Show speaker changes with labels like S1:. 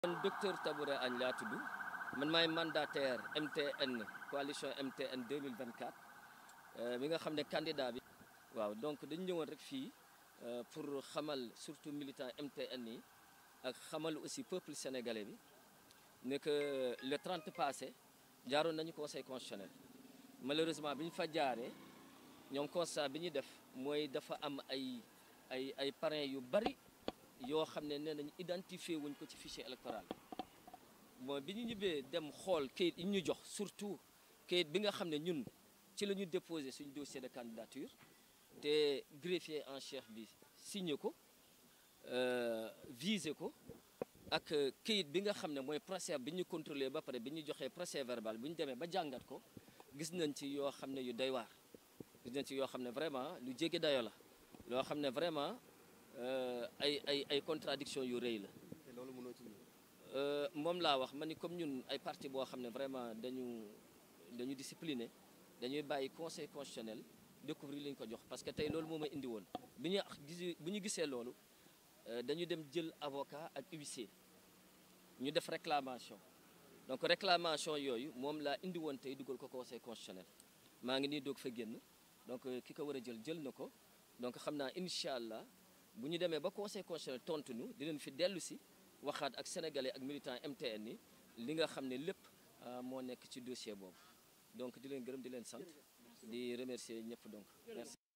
S1: man docteur Tabouré Agne laa tudd man maay mandataire MTN coalition MTN 2024 bi nga xam ne candidat bi waaw donc dañu ñëwoon rek fii pour xamal surtout militant MTN yi ak xamal aussi peuple sénégalais bi ne que le 30 passé jaaroon nañu conseil constitutionnel malheureusement bi ñu fa jaaree ñoom constat bi ñu def mooy dafa am ay ay ay parrains yu bari yoo xam ne nee nañu identifié wuñ ko ci fichier électoral bon bi ñu ñibbee dem xool kayit yi ñu jox surtout kayit bi nga xam ne ñun ci la ñu déposé suñu dossier de candidature te greffier en chef bi signé ko visé ko ak kayit bi nga xam ne mooy procès bi ñu contrôlé ba pare bi ñu joxee procès verbal bi ñu demee ba jàngat ko gis nañ ci yoo xam ne yu doy waar gis nañ ci yoo xam ne vraiment lu jéggi dayo la loo xam ne vraiment ay ay ay contradiction yu rëy la
S2: te loolu mënoo ci
S1: moom laa wax ma ni comme ñun ay parti boo xam ne vraiment dañu dañu discipliné dañuy bàyyi conseil constitutionnel découvrir li ñu ko jox parce que tey loolu moo ma indi woon bi ñu gis bu ñu gisee loolu dañu dem jël avocat ak huissier ñu def réclamation donc réclamation yooyu moom laa indi woon tey dugal ko conseil constitutionnel maa ngi nii doog fa génn donc ki ko war a jël jël na ko donc xam naa incha allah bu ñu demee ba conseil constitutionnel tontu ñu dinañ fi dellu si waxaat ak sénégalais ak militants MTN yi li nga xam ne lépp moo nekk ci dossier boobu donc di leen gërëm di leen sant di remercier ñëpp donc merci